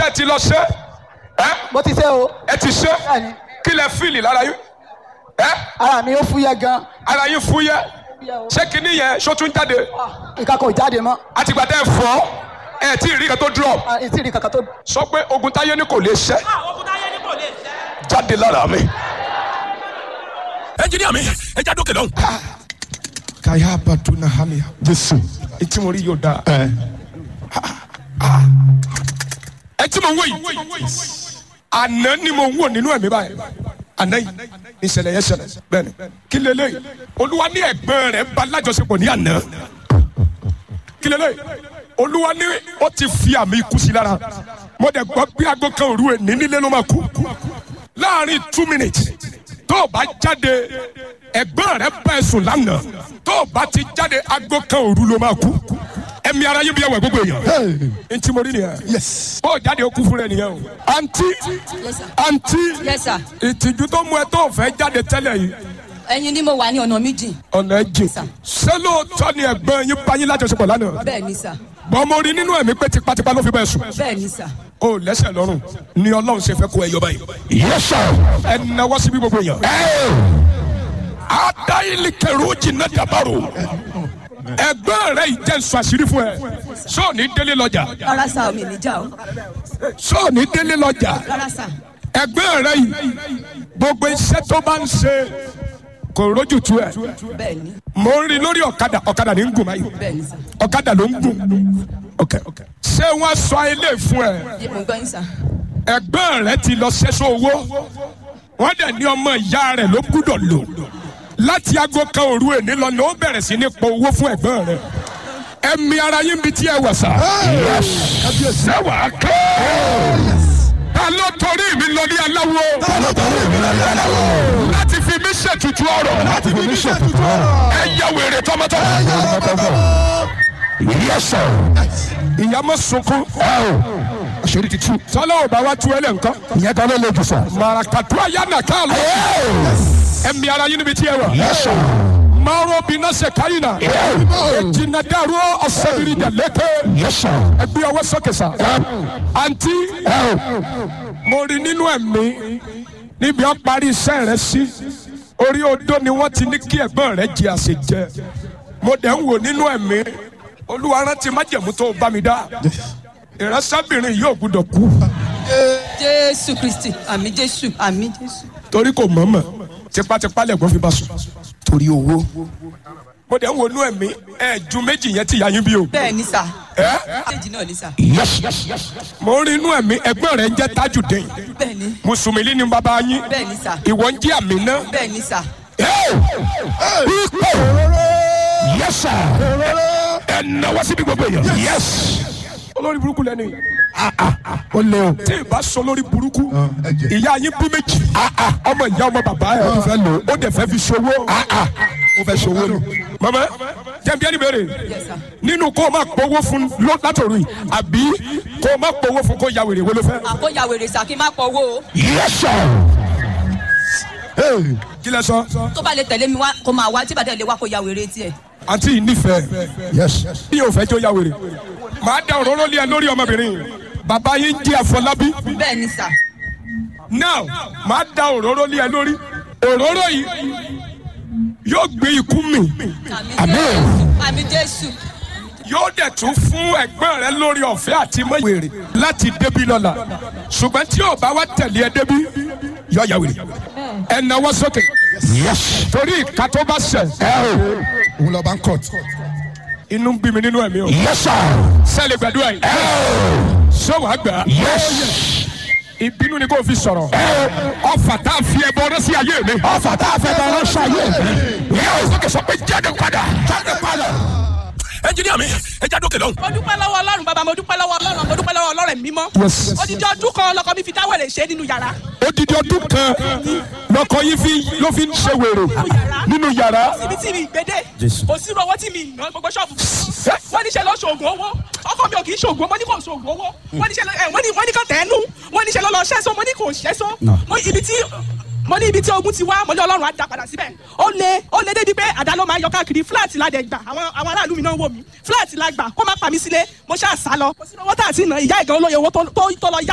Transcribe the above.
ṣe ti lọ ṣe ẹ mo ti ṣe o ẹ ti ṣe bẹ́ẹ̀ni kí lẹ fíìlì lára yín ẹ ara mi ó fúyẹ́ gan ara yín fúyẹ́ ṣé kinní yẹn ṣó tún jáde nǹkan kò jáde mọ́ àtìgbà tẹ fọ́ ẹ tí ì rí kan tó drop Ah, ètí rí kankan tó sọ pé ogun táyé ní kò lè ṣẹ ogun táyé ní kò lè ṣẹ́. jáde lára mi. ẹnjiníà mi ẹ já dókè lọ́hùn. kàyà bàdúnà hàmìyà jésù etí mo rí yóò dáa. ẹ tí mo ń wò yìí àná ni mo ń wò nínú ẹ̀mí báyìí àná yìí ní ìṣẹ̀lẹ̀ yẹn ṣẹlẹ̀ bẹ́ẹ̀ni kí lélẹ́yìí olúwa ní ẹ̀gbọ́n rẹ̀ bá lájọṣepọ̀ ní àná kí lélẹ́yìí olúwa ní ó ti fi àmì ikú sí lára mo dẹ̀ gbọ́ bí aago kan òru ẹ̀ ní nílé ló máa kú láàrin two minutes tó o bá jáde ẹ̀gbọ́n rẹ̀ bá ẹ sùn lánàá tó o bá ti jáde aago kan òru ló máa kú ẹ̀mí ara yín bí ẹwà gbogbo èèyàn ntí mo rí nìyẹn bó o jáde o kú fún rẹ nìyẹn o àǹtí Yes, sir. àǹtí Yes, sir. ìtìjú tó mú ẹ tó o fẹ́ jáde tẹ́lẹ̀ yìí ẹ̀yin ni mo wà ní ọ̀nà méjì. ọ̀nà ẹ̀jẹ̀ Sir. ṣé lóòótọ́ ni ẹ̀gbọ́n yín bá yín lájọṣepọ̀ lánàá bẹ́ẹ̀ ni sà bọ́n mo rí nínú ẹ̀mí pé tipátipá ló fi bẹ́ẹ̀ sùn bẹ́ẹ̀ ni sà. o lẹ́sẹ̀ lọ́rùn ni ọlọ́run ṣe fẹ́ kó ẹ yọ báyìí yẹ́sà. ẹ náwó síbi gbogbo èèyàn. adayili kẹrù jìnnà dabaru ẹgbẹ́ rẹ yìí jẹ́ nsọ àṣírí fún ẹ sọ́ọ̀ni délé lọ́jà rárá sà omi níjà o sọ́ọ̀ni délé lọ́jà rárá sà ẹgbẹ́ rẹ yìí gbogbo iṣẹ́ tó bá ń ṣe kò rójú tu ẹ bẹ́ẹ̀ ni mo ń rí lórí ọ̀kadà ọ̀kadà ní ń gùn báyìí bẹ́ẹ̀ ni sà. ọ̀kadà ló ń gùn ok ok ṣé wọ́n sọ ilé fún ẹ yé mo gbọ́ yín sà. ẹgbẹ́ rẹ ti lọ ṣẹ́sọ owó wọ́n dẹ̀ ní ọmọ ìyá rẹ̀ ló gbúdọ̀ lò láti aago kan òru èní lọ ni ó bẹ̀rẹ̀ sí ní pọ owó fún ẹ̀gbọ́n rẹ̀ ẹ̀mí ara yín bi tí ẹ wà sá. sẹ́wà kẹ́ ta ló torí mi lọ ní aláwo láti fi mí ṣètùtù ọ̀rọ̀ láti fi mí ṣètùtù ọ̀rọ̀ ẹ yẹ wèrè tọmọtọmọ. yẹ́sà. ìyá mọ̀ sunkún àṣírí ti tú. sọlá ò bá wá tú ẹ lẹ́ nǹkan. ìyẹn kan ló lè jù sà. marakatu ayana kan lọ. ẹ̀mí ara yín níbi tí ẹ wà. yẹ́sà. maro bina se kayina. ejina daro ọsẹbiri jaleke. yẹ́sà. ẹbí ọwọ́ sókè sa. àǹtí mo rí nínú ẹ̀mí níbi ọ́ parí iṣẹ́ rẹ sí orí odó ni wọ́n ti ní kí ẹ̀gbọ́n rẹ jẹ àṣejẹ mo dẹ̀ ń wò nínú ẹ̀mí olúwa rántí májẹ̀mú tó bá mi dá ìránṣẹ́bìnrin yìí ò gbúdọ̀ kú jésù kristi àmì jésù àmì jésù. torí kò mọ̀ọ́mọ̀ tipátipá lẹ̀gbọ́n fi bá sùn torí owó. mo dẹ̀ ń wò nínú ẹ̀mí ẹ̀ ju méjì yẹn ti yà yín bí o. bẹ́ẹ̀ ni sà. ẹ́ méjì náà ni sà. yẹ́sà. mo ń rí inú ẹ̀mí ẹgbẹ́ rẹ̀ ń jẹ́ tajudeen bẹ́ẹ̀ ni mùsùlùmí ni bàbá yín bẹ́ẹ̀ ni sà. ìwọ ń jẹ́ àmínà bẹ́ẹ̀ ni sà. ipò. yẹ́sà. ẹ náwó síbi gbogbo èèyàn. yẹ́sì. olórí burúkú lẹ́nu yìí ó lé o. tí ì bá sọ lórí burúkú ìyá yín bí méjì ọmọ ìyá ọmọ bàbá ẹ̀ ó fẹ́ lò ó. ó dẹ̀ fẹ́ fi ṣòwò ó fẹ́ ṣòwò ni. mama jẹ́bi ẹni bèrè Yes, sir. nínú kó o máa pọ̀wó fún lọ- látòrí àbí kó o máa pọ̀wó fún kó ya wèrè wo ló fẹ́. àkóyà wèrè sà kí n má pọ̀ owó o. yẹ́sà. kí lẹ sọ tó bá lè tẹ̀lé mi wá kó máa wá tí bàtẹ́ lè wá kó ya wèrè tiẹ̀. àǹtí yìí nífẹ̀ẹ́ yẹ́sì. bí o fẹ́ jó ya wèrè màá da òróró lé ẹ lórí ọmọbìnrin bàbá yín jẹ́ àfọlábí bẹ́ẹ̀ ni sà. now màá da òróró lé ẹ lórí òróró yìí yóò gbé ikú mi àmì jésù àmì jésù. yóò dẹ̀ tún fún ẹ̀gbọ́n rẹ lórí ọ̀fẹ́ àti mọ́wèrè láti débi lọ́la ṣùgbọ́n tí o bá wá tẹ̀lé ẹ débi yọ ya wèrè ẹ náwó sókè yẹ́sì. torí ìka tó bá ṣẹ̀ ẹ o. òun lọ bá ń kọ́ọ̀tù. inú ń bí mi nínú ẹ̀mí o yẹ́sà. sẹ́ẹ̀lì gbàdúrà yìí ṣé wàá gbà á yẹ́sì. ìbínú ni kò fi sọ̀rọ̀ ọfà tá a fi ẹbọ rẹ sí ayé mi. ọfà tá a fẹ́ bá ránṣẹ́ ayé mi. yẹ o sókè sọ pé jáde padà. jáde padà. ẹnjiníà mi ẹ já dókè lọ́hùn. mo dúpẹ́ lọ́wọ́ ọlọ́run bàbá mo dúpẹ́ lọ́wọ́ ọlọ́run mo dúpẹ́ lọ́wọ́ ọlọ́run mímọ́. Yes. odidi ọdún kan lọkọ mi fi dáwẹ̀rẹ̀ ṣe nínú yàrá. odidi ọdún kan lọkọ yìí fi ló fi ń ṣe wèrè nínú yàrá. síbi tí mi gbédè kò sí owó tí mi ná gbogbo ṣọ́ọ̀bù. wọ́n ní ṣe lọ ṣoògùn owó ọkọ mi ò kì í ṣoògùn owó ní kò ṣoògùn owó wọ́n ní ṣe lọ ẹ̀ wọ́n ní wọ́n ní kàn tẹ́nu wọ́n ní ṣe lọ lọ ṣẹ́sọ mo ní kò ṣẹ́sọ mo ibi tí mo ní ibi tí ogun ti wá mo ní ọlọ́run á dá padà síbẹ̀ ó lé ó lé débi pé àdá ló máa yọ káàkiri fúláàtì la dẹ̀ gbà àwọn àwọn aráàlú mi náà wò mí fúláàtì la gbà kó má pa mí sílé mo ṣáà sá lọ kò sí owó tá à ti nà ìyá ìgan olóye owó tó tó tó lọ yá